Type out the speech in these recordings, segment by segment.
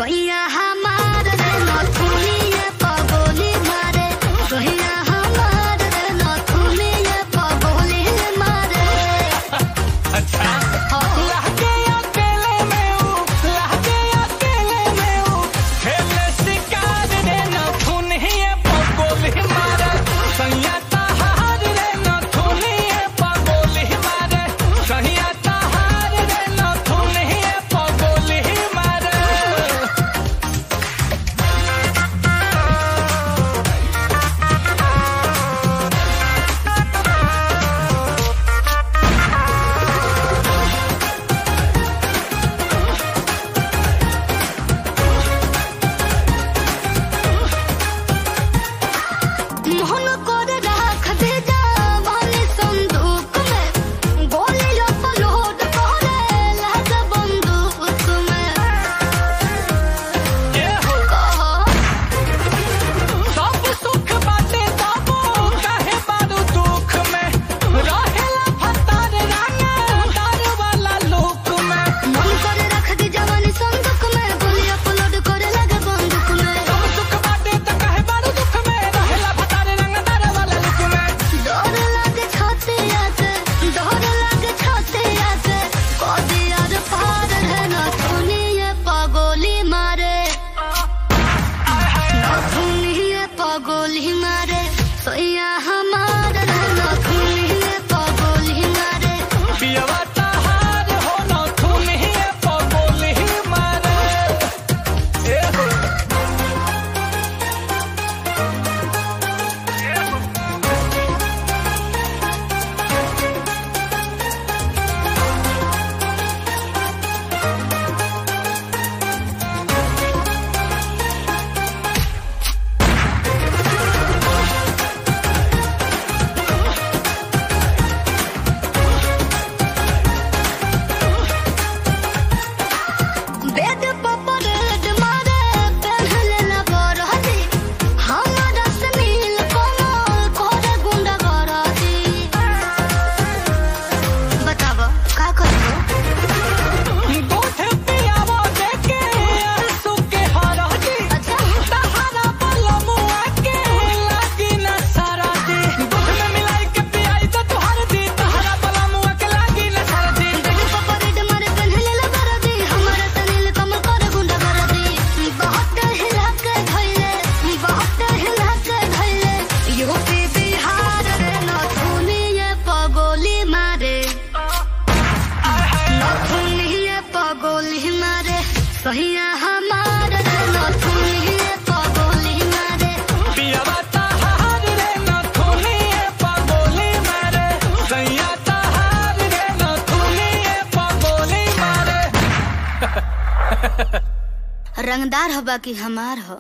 सोहिया हमार रे नथुनिया पगोली मारे सोहिया हमार रे नथुनिया पगोली मारे अच्छा लहके अकेले में हूँ लहके अकेले में हूँ खेले शिकार रे नथुन ही पगोली मारे सैया तहार रे नथुन ही पगोली मारे सैया तहार रे नथुन ही पगोली मारे मोहन कर राख दे जावानी संदूक में गोली लोड करे लग बंदूक में ये हो कहो सब सुख बाटे तबो काहे बारू दुख में रहेला फतार राना तार वाला लोक में मन कर रख दे जवानी संदूक में गोली अपलोड करे लगे बंदूक में सब सुख बाटे त काहे बारू दुख में रहेला फतार राना तार वाला लोक में डर लागे छातिया से डर लागे छातिया से कदी यार पार है ना सुनिए पगोली मारे ना सुनिए पगोली मारे सोया हमार है ना सुनिए पगोली मारे पियवा तहार हो न थुन ही पगोली मारे ए हो बेद पपरेड मारे पहले लगर हती हमारा सनील कोमल कोरे गुंडा गरती बताव का करबो गोठे पियावा देके आंसू के हरा दी अच्छा तहारा पलमुआ के लागी न सारा दी दूध में मिलाई के पियाई तो तुहार दी तहारा पलमुआ के लागी न सारा दी बेद पपरेड मारे पहले लगर हती हमारा सनील कोमल कोरे गुंडा गरती बहुत हिला के धइले बहुत हिला के धइले यूपी बिहार रे नथुनिए पगोली मारे नथुनिए पगोली मारे सहिया हमार रे नथुनिए पगोली मारे पियावा तहार रे न थोनी पगोली मारे सैया तहार रे न थोनी पगोली मारे रंगदार हबा कि हमार हो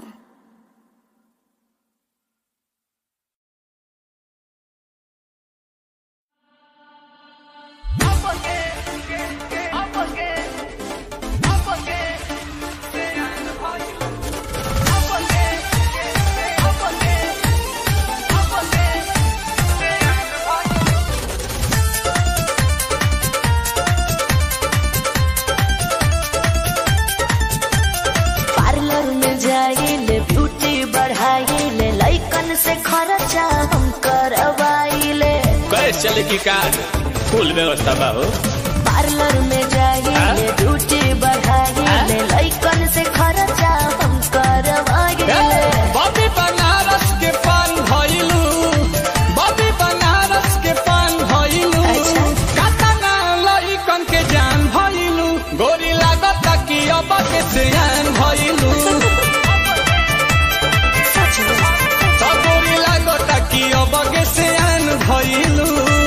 पार्लर में जाइले ब्यूटी बढ़ाइले लइकन से खर्चा हम करवाइले कैसे चले की कार फुल व्यवस्था बा हो पार्लर में जाइले ब्यूटी बढ़ाइले लइकन से खर्चा हम करवाइले बॉबी बनारस के पान भइलू बॉबी बनारस के पान भइलू अच्छा। कातना लइकन के जान भइलू गोरी लागत कि अब के सियान भइलू सच में सब गोरी लागत कि अब के सियान भइलू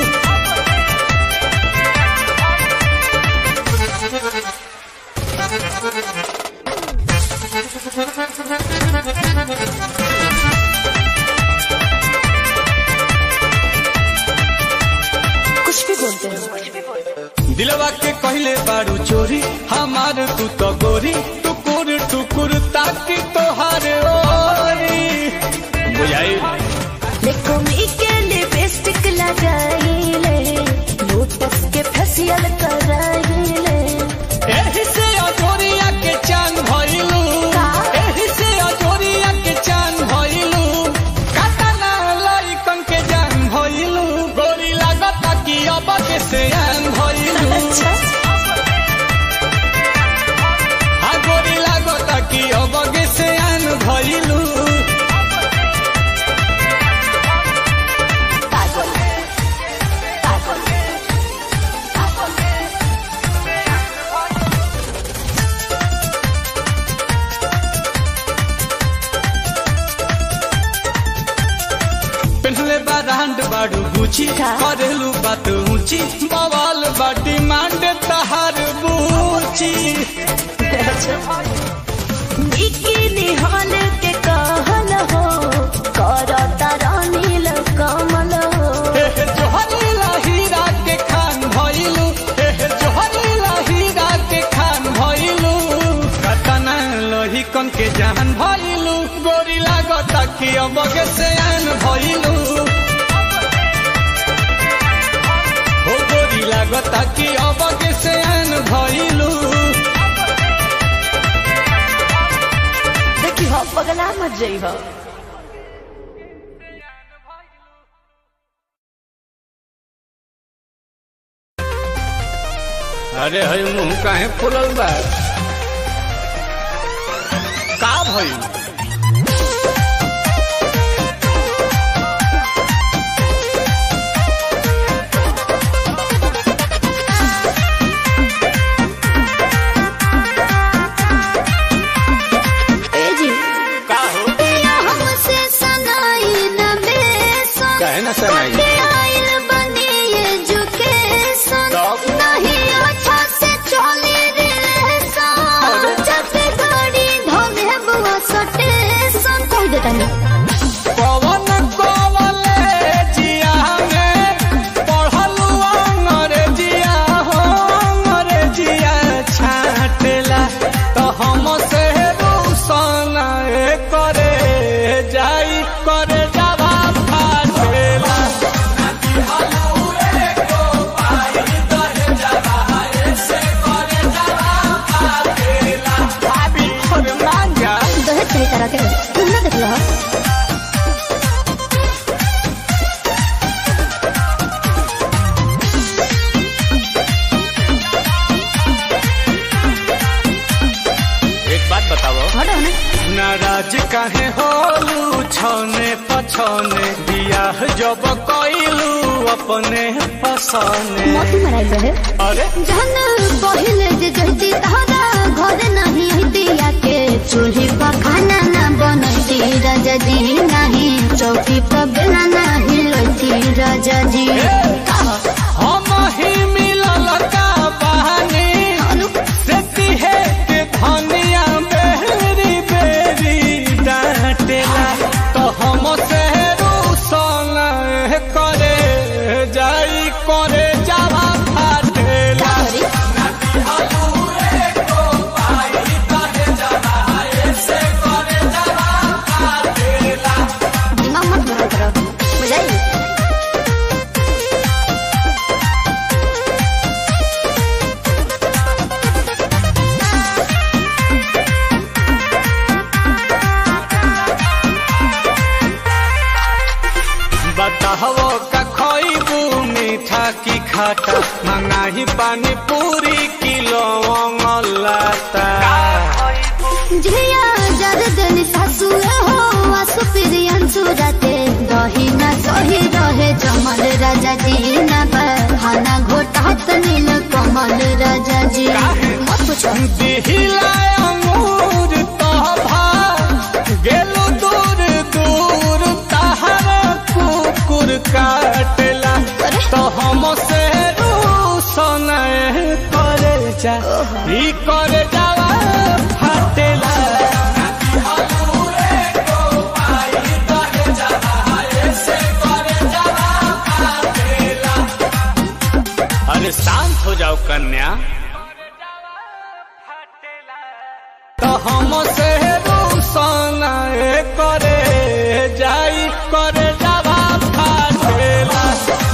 कुछ भी बोलते हो दिलवा के कहले बारू चोरी हमार तू तो गोरी टुकुर टुकुर ताकि तोहार ओरी बुझाई देखो मी के लिपस्टिक लगाइले लोटस के फेशियल कराइले एही से अजोरिया के चांद भइलू पूछी का? करेलू बात ऊंची बवाल बाटी मांड तहार बूची बिकिनी हॉल के कहल हो करता रानील कमल हो हे हे जोहरी हीरा के खान भइलू हे हे जोहरी हीरा के खान भइलू कतना लोही कन के जान भइलू गोरी लागत कि अब के सयान भइलू हो गोरी लागत कि अब के सयान भइलू देखी हो पगला मत जई हो अरे हई मुंह काहे फुलल बा का भइल ए जी का हो पिया हमसे सनाई न बेसन काहे ना सनाई? बटे आइल बनी एजुकेशन तब? नहीं अच्छा से चली रिलेशन जब गाड़ी धोले बुआ सटेशन कह देता नहीं पवन कॉलेजिया में पढ़लू अंग्रेजिया हो अंग्रेजिया छाटेला तो हम से रूसन करे जाई करे जावा फाटेला भाभी और मांगा दहेज सही तरह के तुम ना देख लो एक बात बताओ हटो ना नाराज काहे होलू छने पछने बियाह जब कइलू अपने पसने मोती मराई रहे अरे जहन पहिले जे जहती तहरा घर नहीं दिया के चूल्ही पर खाना ना बनती राजा जी नहीं चौकी पर बेला नहीं लती राजा जी हम ही मिलल का बहानी देती है के धनिया बेरी बेरी डांटेला तो हम से रूसन करे जाई करे जावा फाटेला दिमाग मत गरम करो बुझाई बताहो का खोइबू मीठा की खाटा मंगाही पानी पूरी किलो लाता झिया जद दिन सासु हो आसु प्रियन सुरते दही ना सही रहे जमल राजा जी ना बहाना घोटात नील कमल राजा जी मत पूछो दिहिला अंगूर तोभा गेलू दूर दूर तहरा कुकुर काटेला तो हम से रूसन करे जा ई करे जावा फाटेला अरे शांत हो जाओ कन्या तो हम से रूसन करे जाई करे जावा फाटेला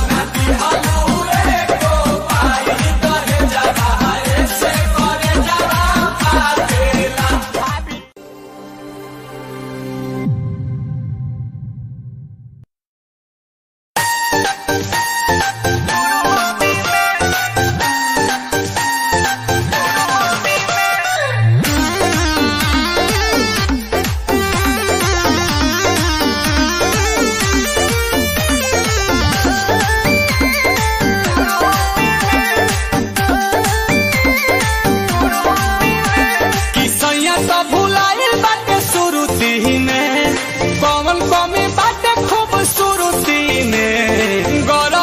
किसैया तो भुलाइल बाटे सुरुती में कौन कमी बाटे खूब सुरुती में गौर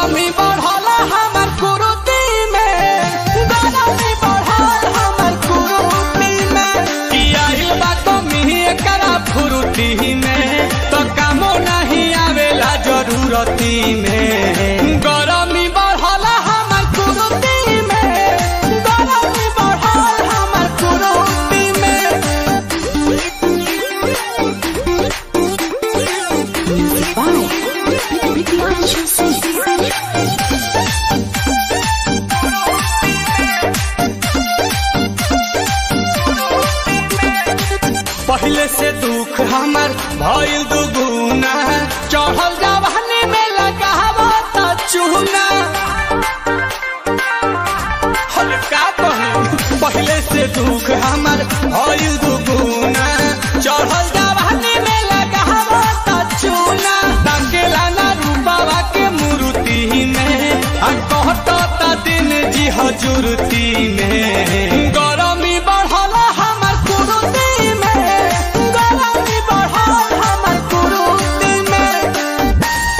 फुरुती में तो कामो नहीं आवेला जरूरती में गरमी बढ़ला हमर कुरुती में गरमी बढ़ल हमर कुरुती में पहले से दुख हमर भइल दुगुना चढ़ल जवानी में लगावो त चूना हर का कही पहले से दुख हमर भइल दुगुना चढ़ल जवानी में लगावो त चूना ताकेला ना रूपावा के मूर्ति में आ कहत त दिन जी हजूरती में गरमी बढ़ल हमर कुरुती में गरमी बढ़ल हमर कुरुती में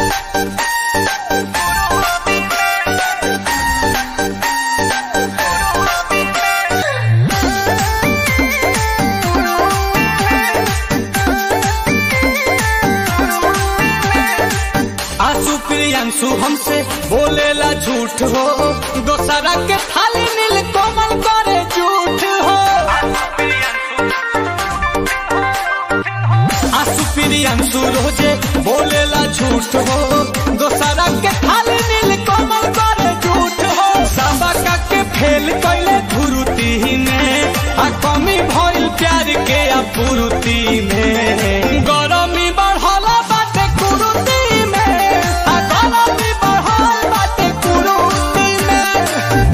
आंसू प्रियांशु हमसे बोलेला झूठ हो दोसरा के थाली नील कोमल करे झूठ हो आंसू प्रियांशु रोजे बोलेला झूठ हो दोसरा के थाली नील कोमल करे झूठ हो सबका के फेल कैले धुरुती में आ कमी भइल प्यार के अपूर्ति में गरमी बढ़ल बाटे कुरुती में आ गरमी बढ़ल बाटे कुरुती में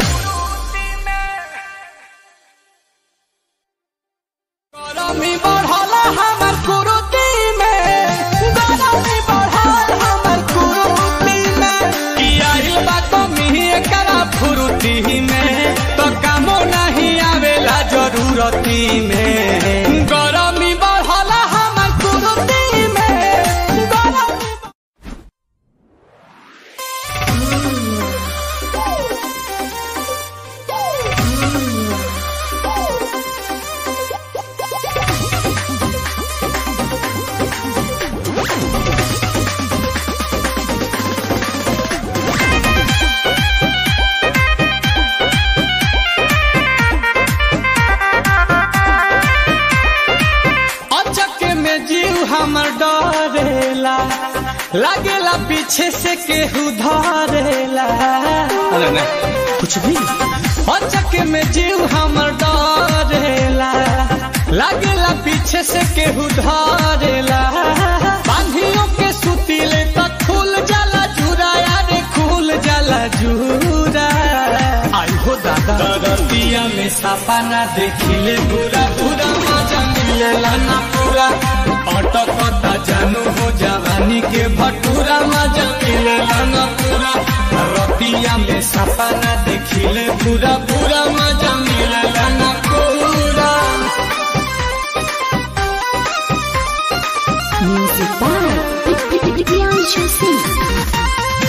गरमी बढ़ल हमर कुरुती में गरमी बढ़ल हमर कुरुती में की आइल बा कमी एकरा फुरुती में तो कामो नहीं आवेला जरूरती में गरमी बढ़ल हमर कुरुती में गरमी अचक में जीव हमर डरेला लागेला पीछे से केहू धरेला अरे ना कुछ भी अचक में जीव हमर डरेला लागेला पीछे से केहू धरेला बांधियों के सुतीले तक खुल जाला जुरा यारे खुल जाला जुरा आई हो दादा दरतिया में सपना देखिले पूरा पूरा मजा मिलेला ना पूरा अटकता जानू हो जवानी के भटूरा मजा मिलेला ना पूरा रतिया में सपना देखिले पूरा पूरा मजा मिलेला ना पूरा Music by Priyanshu Singh.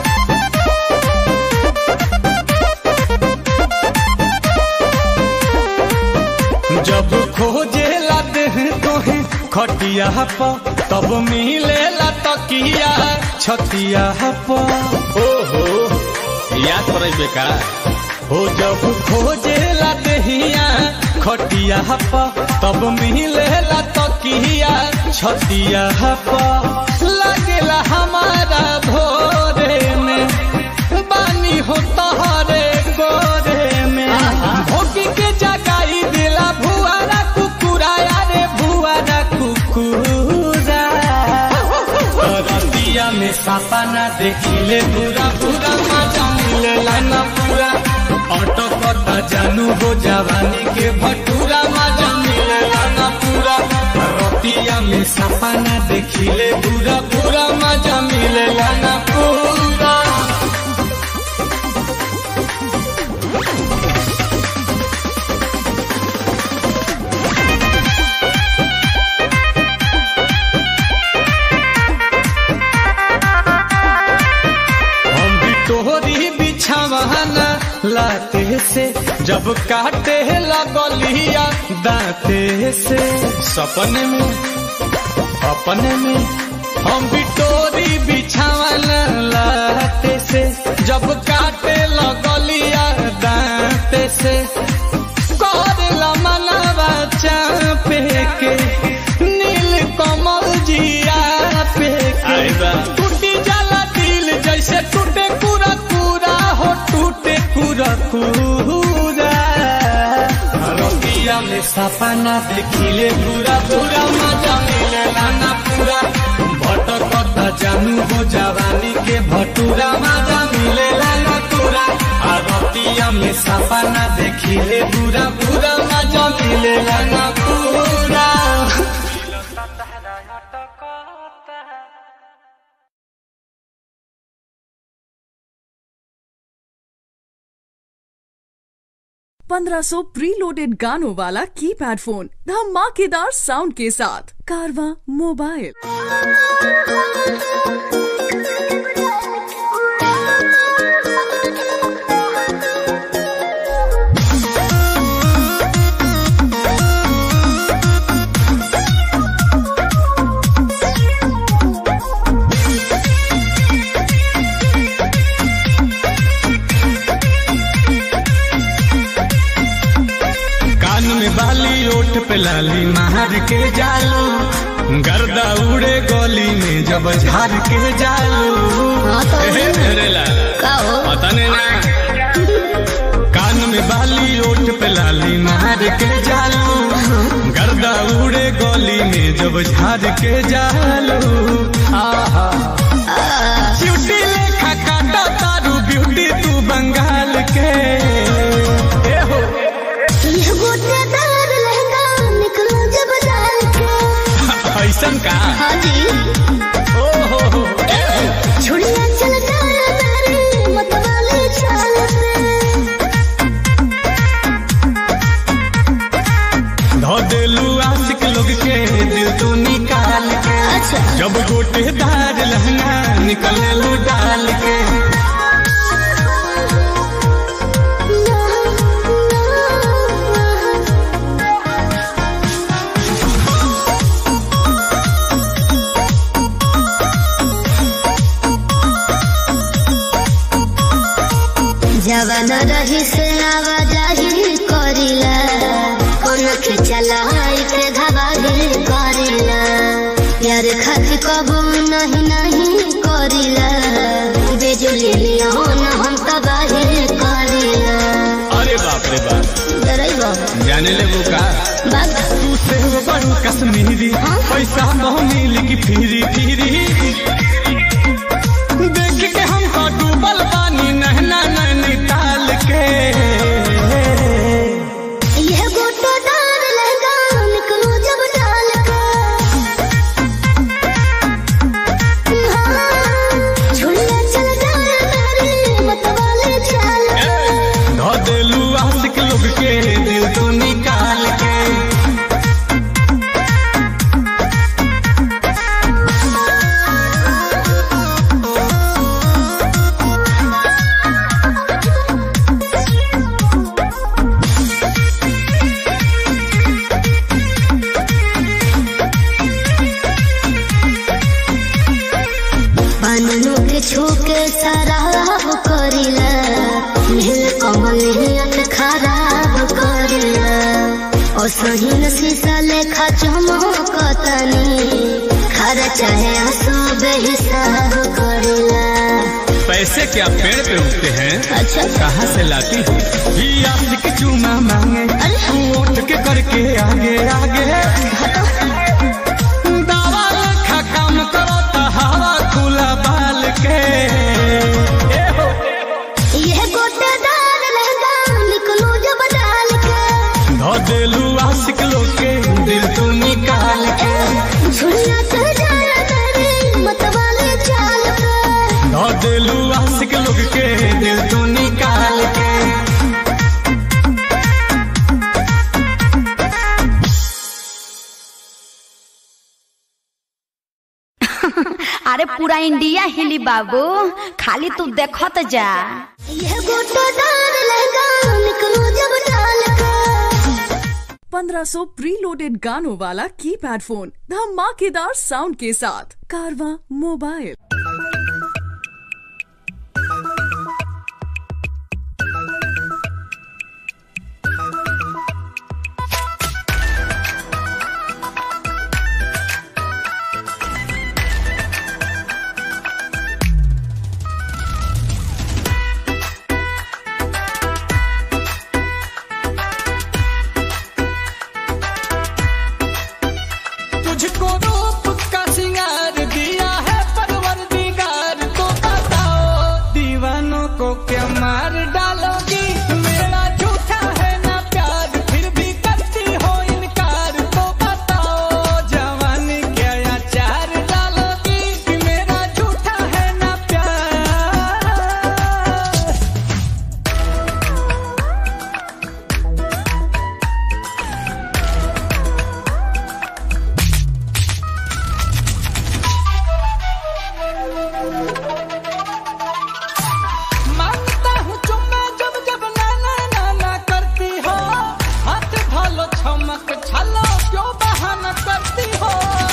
जब खोजे लाते हैं तोहे खटिया प तब मिलेला तकिया छतिया प ओहो याद पड़े बेका हो जब खोजे लाते हिया खटिया प तब मिलेला तकिया छतिया प लगेला हमारा भोरे में बानी हो तहरे गोरे में भोगी के जगाई दिला भुआरा कुकुरा यारे भुआरा कुकुरा रतिया में सपना देखिले पूरा पूरा मजा मिलेला ना पूरा अटकता जानू हो जवानी के भटूरा मजा मिलेला ना पूरा रतिया में सपना देखिले पूरा पूरा मजा मिलेला ना पूरा हम भी तोहरी बिछावाना लाते से जब काटे लगलिया दाते से सपने में अपने में हम बिटोरी बिछावन लाते से जब काटे लगलिया दांते से करेला मनवा चापे के नील कमल जिया पे आई बा। के टूटी जाला दिल जैसे टूटे कुरा कुरा हो टूटे कुरा कुरा रतिया में सपना देखिले पूरा पूरा मजा मिलेला ना पूरा भटकत जानू हो जवानी के भटूरा मजा मिलेला ना पूरा आ रतिया में सपना देखिले पूरा पूरा मजा मिलेला ना पूरा पंद्रह सौ प्री लोडेड गानों वाला कीपैड फोन धमाकेदार साउंड के साथ कारवा मोबाइल कान में बाली ओठ पे लाली मार के जालू गर्दा उड़े गली में जब झार के जालू एहे, अरे ला पता नहीं ना कान में बाली ओठ पे लाली मार के जालू गर्दा उड़े गली में जब झार के जालू आहा ब्यूटी लेखा काटा तारू ब्यूटी तू बंगाल के ए हो यह गोटेदार लहंगा निकलो जब डाल के ऐसन का हाँ जी ओ हो हो छुड़िया चल डाला मेरे मतवाले चाल से धो देलू आशिक लोग के दिल तू निकाल के अच्छा जब गोटेदार लहंगा निकले लू डाल के जवन रही से आवाजाही करिला कोन खिचला के धबाही करिला यार खाती कबू नहीं नहीं करिला बेजुली लिया हम तबाही करिला अरे बाप रे बाप डराइबो जाने ले वो का बात तू से बड़ू कश्मीरी पैसा बहु मिल की फिरी फिरी देख के हमको डूबल पानी नहना नैनीताल के यह गोटो डाल लहंगा निकलो जब डाल के हाँ, झुलिया चल जाए मेरे मतवाले चाल के धो देलू आशिक लोग के दिल तू निकाल के बनू के छूके शराब करिला नील कमल नियत खराब करिला ओ सहीन शीशा लेखा चमकतनी खरा चाहे आंसू बेहिसाब करिला पैसे क्या पेड़ पे उगते हैं अच्छा कहाँ से लाती हो ही आशिक चूमा मांगे तू उठ के करके आगे आगे दावा लेखा काम करो तो हवा खुला बाल के ए हो यह गोटेदार लहंगा निकलो जब डाल के धो देलू आशिक लोग के दिल तू निकाल के झुलिया चल जाए मेरे मतवाले चाल के धो देलू आशिक लोग के दिल तू निकाल के अरे पूरा इंडिया हिली बाबू खाली तू देखत जा यह गोटेदार लहंगा निकलो जब डाल के 1500 प्रीलोडेड गानों वाला कीपैड फोन धमाकेदार साउंड के साथ कारवा मोबाइल तुझको रूप का सिंगार दिया है परवर दिगार तो बताओ दीवानों को क्या मार डालोगी मेरा झूठा है ना प्यार फिर भी करती हो इनकार तो बताओ जवानी क्या अचार डालोगी कि मेरा झूठा है ना प्यार मांगता हूँ चुम्मा जब जब नाना नाना करती हो हाथ भालो छमक छलो क्यों बहाना करती हो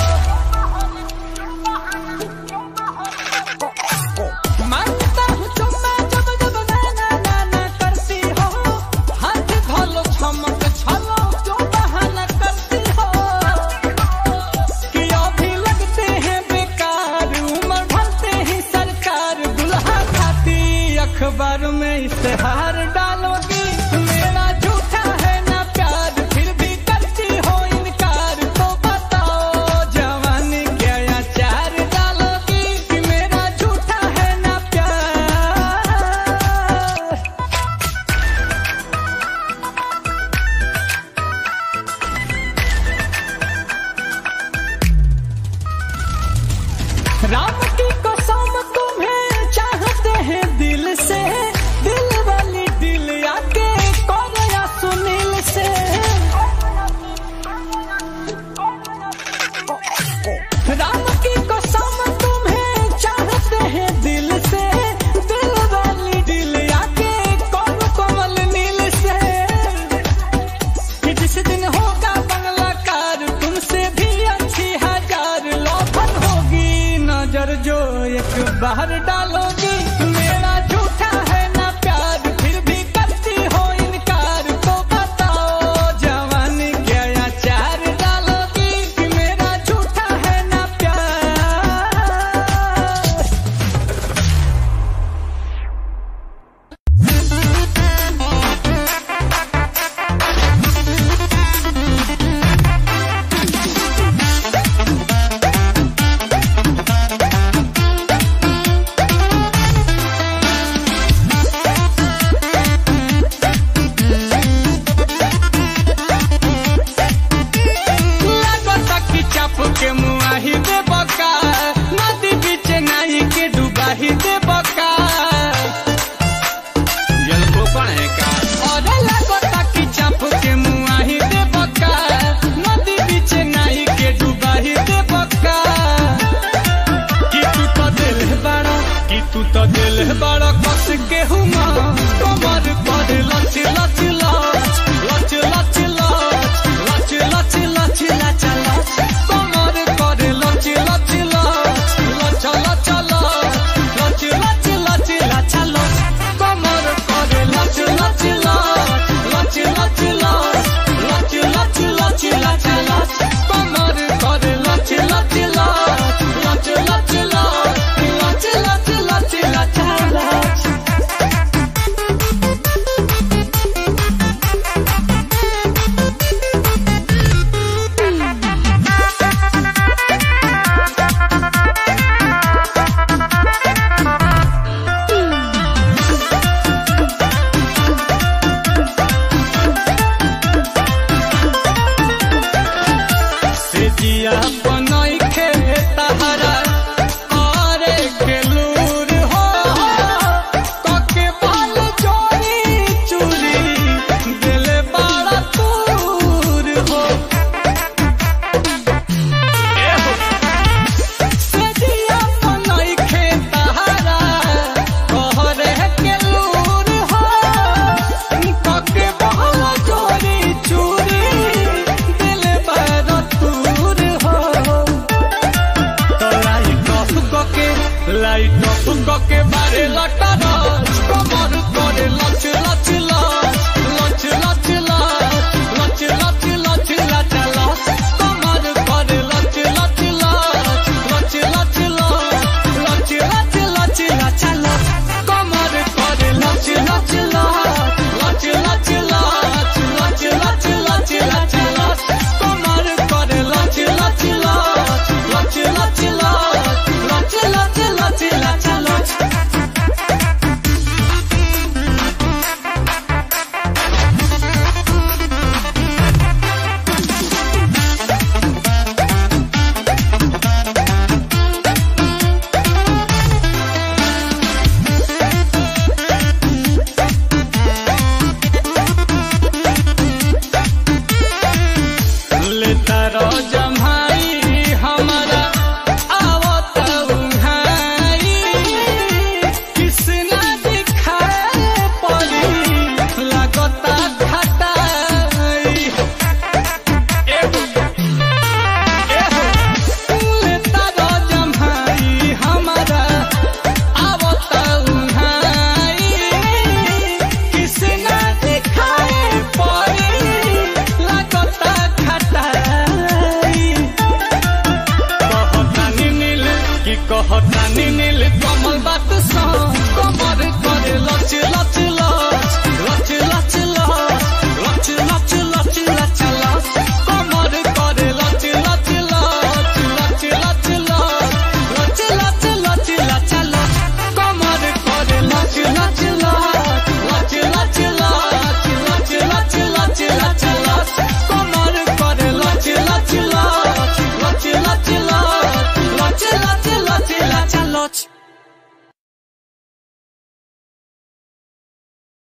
मांगता हूँ चुम्मा जब जब नाना नाना करती हो हाथ भालो छमक छलो क्यों बहाना करती हो कि अभी लगते हैं बेकार उम्र ढलते ही सरकार दुल्हा खाती अखबार में इश्तेहार डालोगी मेरा झूठा है ना प्यार फिर भी करती हो इनकार तो बताओ जवानी क्या अचार डालोगी कि मेरा झूठा है ना प्यार राम की कसम तुम्हें चाहते हैं दिल से दिल वाली दिल आके करो या सुनील से राम की कसम तुम्हें चाहते हैं दिल से दिल वाली दिल आके करो कमल नील से कि जिस दिन होगा बंगला कार तुमसे भी अच्छी हजार लौफन होगी नजर जो एक बाहर डालोगी मेरा झूठा है ना प्यार फिर भी करती हो इनकार तो बताओ जवानी क्या अचार डालोगी कि मेरा झूठा है ना प्यार Thank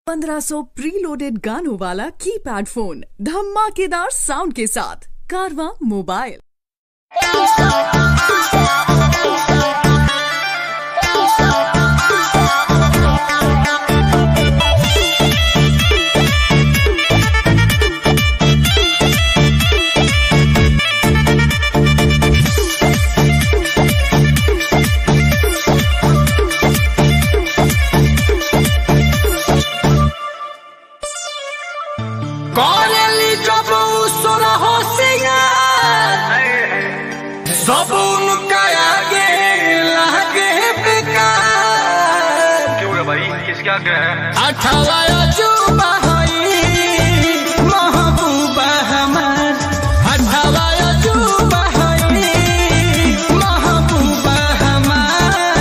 1500 प्रीलोडेड गानों वाला कीपैड फोन धमाकेदार साउंड के साथ कारवा मोबाइल करेली जब उसर हो सिंगार सब उनका आगे लागे बेकार क्यों रे भाई किसके आगे है अठावा अजूबा हई महबूबा हमार अठावा अजूबा हई महबूबा हमार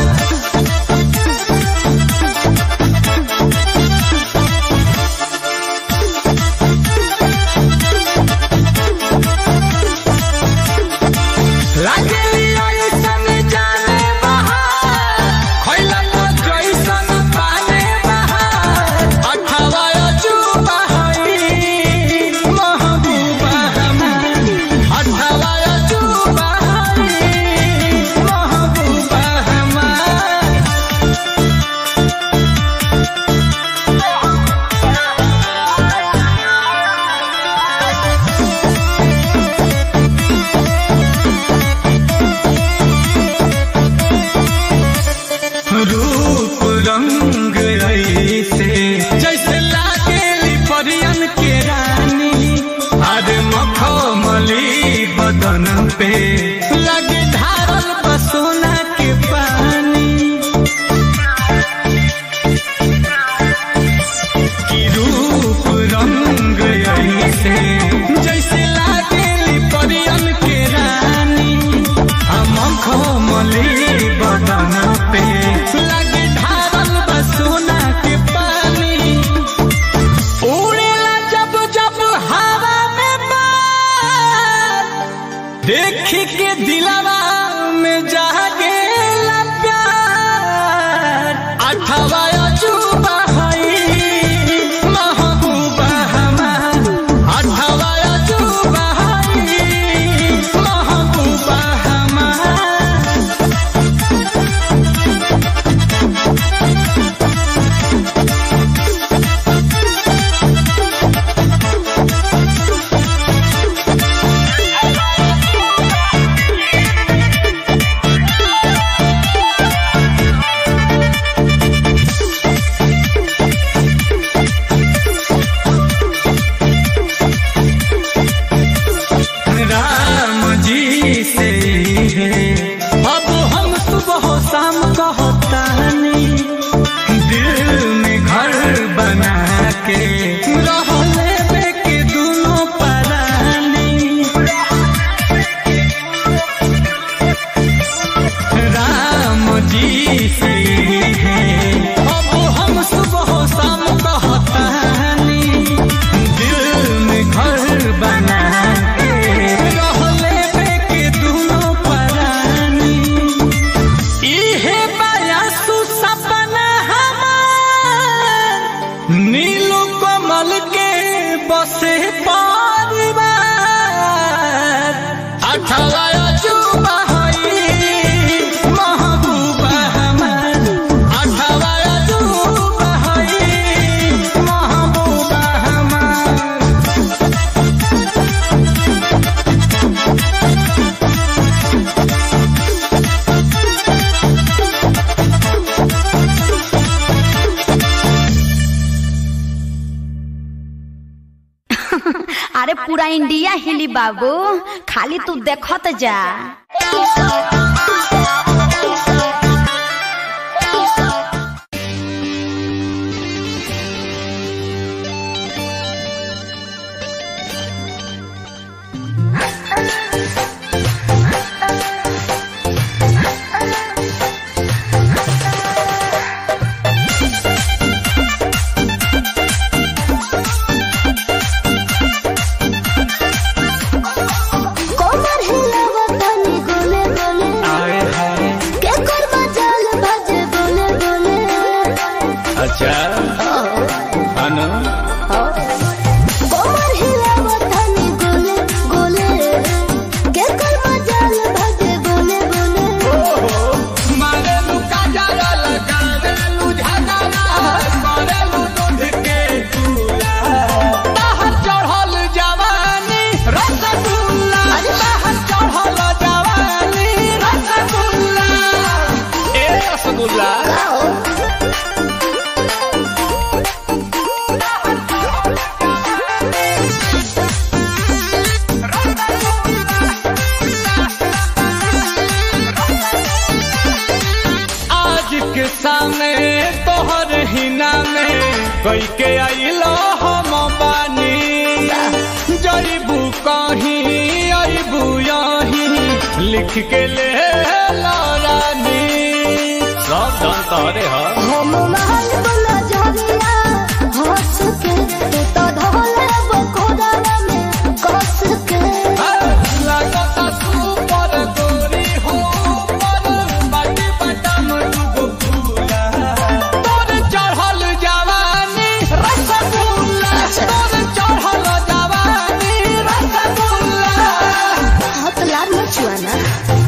लागेली ऐसन जाने बहार खइला तो जैसन पाने बहार अठावा अजूबा हई महबूबा हमार अठावा अजूबा हई महबूबा हमार रूप रंग ऐसे जैसे लागेली परियन के रानी अरे मखमली बदन पे लगे धारल बसोना के पानी की रूप रंग ऐसे जैसे लागेली परियन के रानी हम खमली बदन पे लगे ढारल बसोना के पानी उड़ेला जब जब हवा में बार देख के दिलवा में जागेला प्यार अठवा अजूबा हई महबूबा हमार अठवा अजूबा हई महबूबा हमार राम जी से अब हम सुबह शाम कहतानी दिल में घर बना के रहले बे के दोनों परानी राम जी से अब हम सुबह शाम कहतानी दिल में घर बना के रहले बे के दोनों परानी इहे बयासु सपना हमार नीलू कमल के बसे परिवार अठवा अजूबा हई महबूबा हमार अठवा अजूबा हई महबूबा हमार अरे पूरा इंडिया हिली बाबू खाली तू देखत जा कोमर हिलावत तनी गोले गोले सामने तोहर हिना में कई के आइलो हम बानी जईबू कहीं अबू यहीं लिख के ले ला रानी सब धन तोहरे ह हम महल वाला झरिया हंस के तू तो धोले बकोड़ा में कस के लागता सुपर गोरी हो पर बाटी बटम दुगो फूला तोर चढ़ल जवानी रसगुल्ला तोर चढ़ल जवानी रसगुल्ला हाथ लाल मचुआना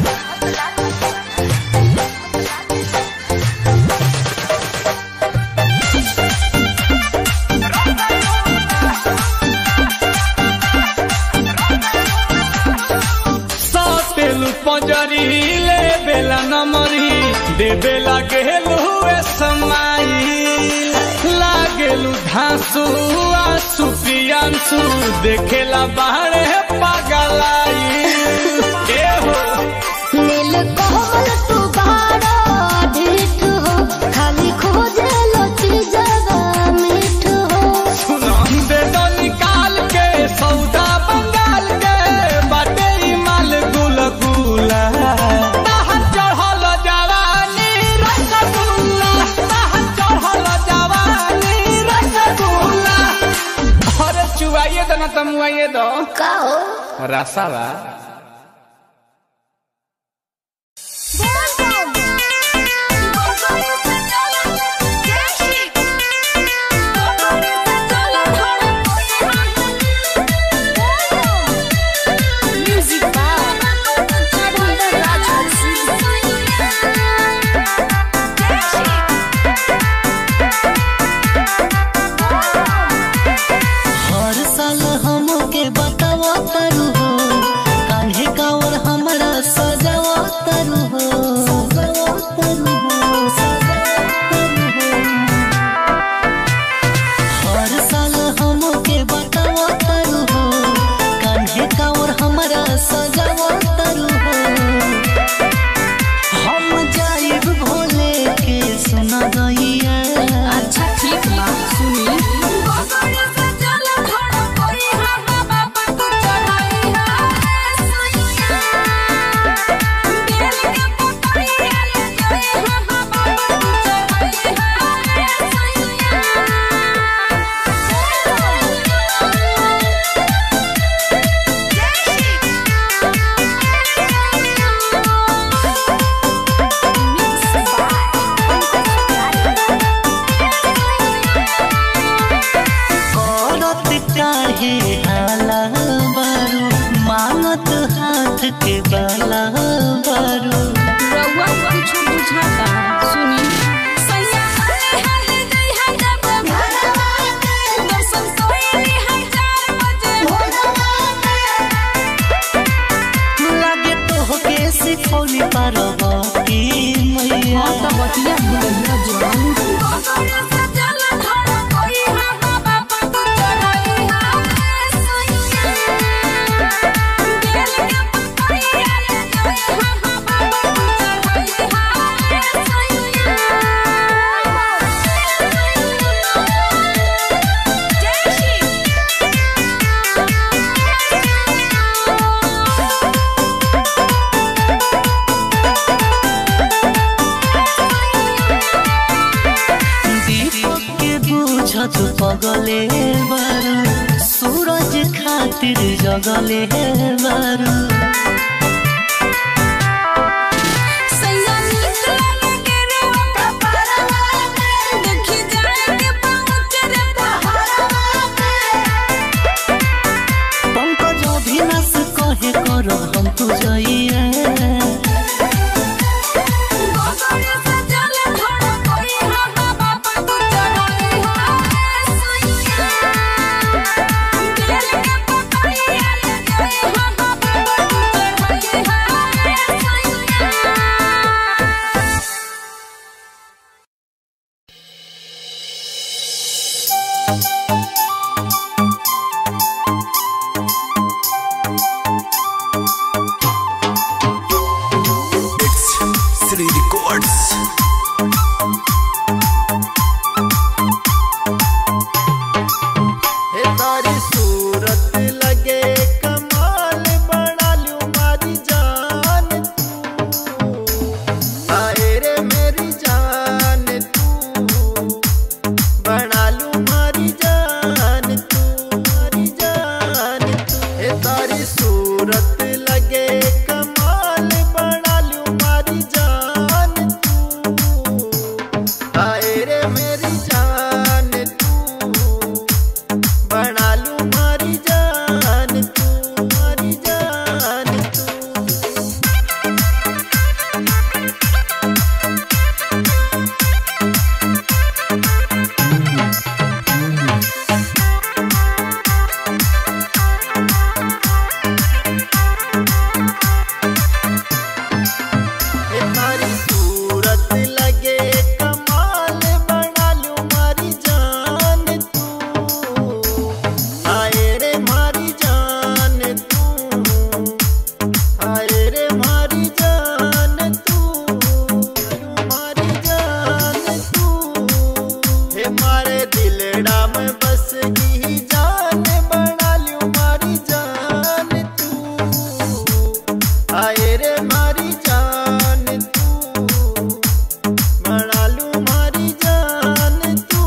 सातेलु पंजरी ले बेला नमरी दे बेला गेलु समाई लागेलु धांसु आसु पियांसु देखेला बाहरे पगलाई ए हो नील कोमल तू बाड़ा ढीठ हो खाली खोजे लो चीजवा मीठ हो सुनो दे दो निकाल के सौदा बंगाल के बाटे ई माल गुल गुला ताहर चढ़ल जवानी रसगुल्ला ताहर चढ़ल जवानी रसगुल्ला अरे चुवाइए दो ना तमुआइए दो का हो रसावा हर साल हमके बतावा तारू हो कान्हे कावर हमरा सजावा तारू हो सजावा तारू हो सजावा तारू हो हर साल हमके बतावा तारू हो कान्हे कावर हमरा सजावा तारू हो हम जाइब भोले के सुना गइया अच्छा ठीक बा सुनी करत काहे हाला बारू मांगत हाथ के बाला बारू रउआ कुछ बुझाता सुनी लागे तो के सिखौली पार्वती मैया त बतिया भुलैया जवान दीपक के बुझत पगले बारू सूरज खातिर जगले बारू पंकज अभिनाश कहे करो हम तू जइए लगे कमाल बना लू मारी जान तू आए रे मेरी जान तू बना लू मारी जान तू मारी जान तू तुम्हारी सूरत लगे कमाल बना लू मारी जान तू आए रे मारी जान तू आए रे मारी जान तू मारी जान तू हे मारे दिलड़ा में बस की जान बना लू मारी जान तू आए रे मारी जान तू बना लू मारी जान तू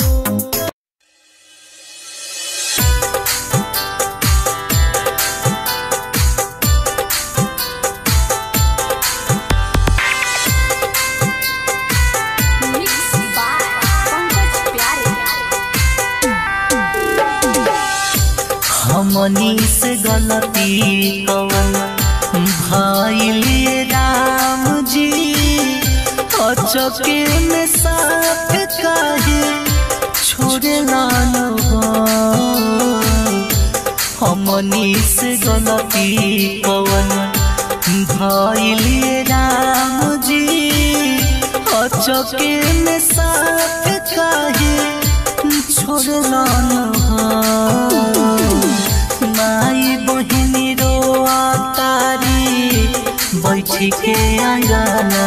हमनी से गलती कवन भाई राम जी अचके में साथ काहे छोड़े लालो हमनी से गलती कवन भाई राम जी अचके में साथ काहे छोड़े लालो माई बहिनी रो तारी बैठी के आंगना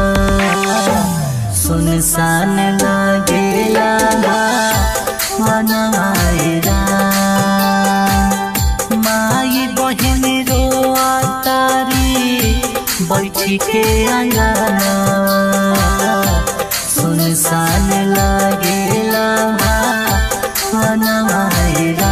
सुनसान लागेला मनमायरा माई बहिनी रो तारी बैठी के आंगना सुनसान लागेला मनमायरा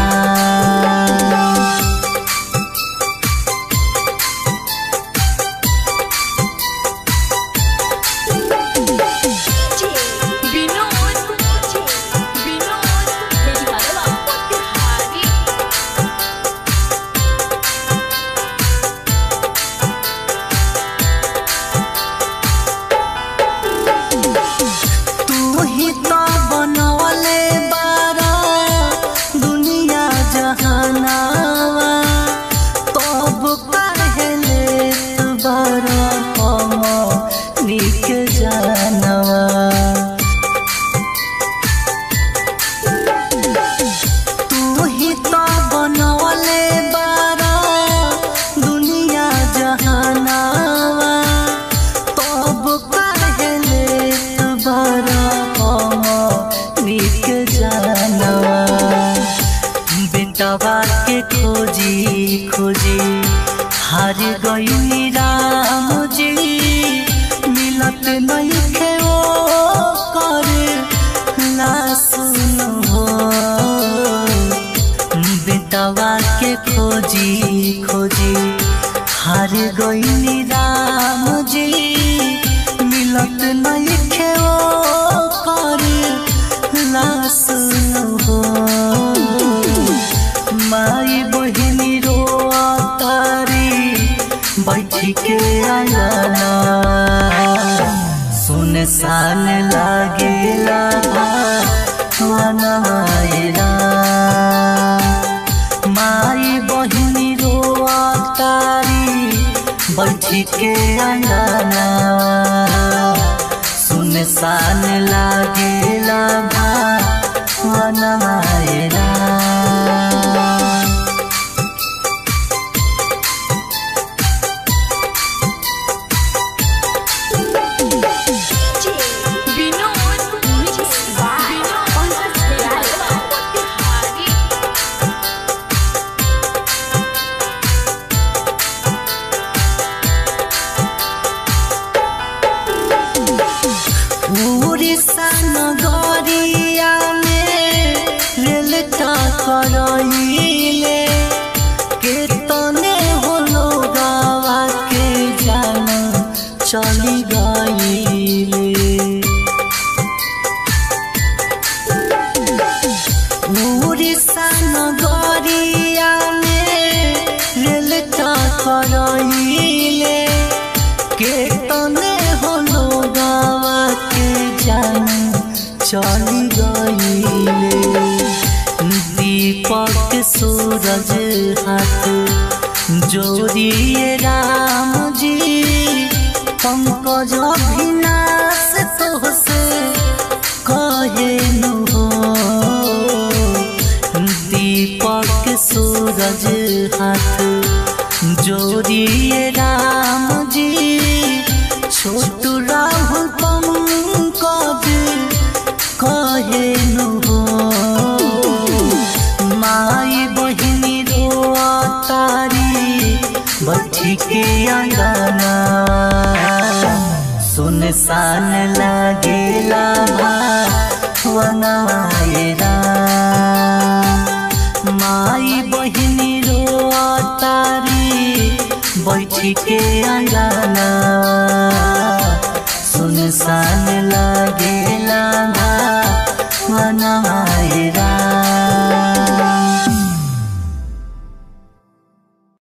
तू ही तो बनवले बारा दुनिया जहानावा तब पहले बारा हम निक जानवा तू ही तो बनवले बारा दुनिया जहानावा तब पहले बारा हम निक जानवा बेटवा के खोजी खोजी हार गई राम जी मिलत नहीं खे ओ करे ना सुनो बेटवा के खोजी खोजी हार गई राम जी मिलत नहीं खे ओ करे ना सुनो माई बहिनी रो तारी बैठी के आंगना सुनसान लागेला मनमायरा माई बहिनी रो तारी बैठी के आंगना सुनसान लागेला मनमायरा उड़ीसा नगरिया में रेल चली गईले उड़ीसा नगरिया में रेल टकराइले के तने होलो गावा के जान चली गईले दीपक सूरज हाथ जोड़िए राम जी पंकज अभिनाश तोहसे कहे नु हो दीपक सूरज हाथ जोड़िए राम जी छोटू राहुल पंकज कहे नु हो माई बहिनी रोआ तारी बच्ची के अंगना सुनसान लागेला वनाएरा माई बहिनी रोआ तारी बैठी के अंगना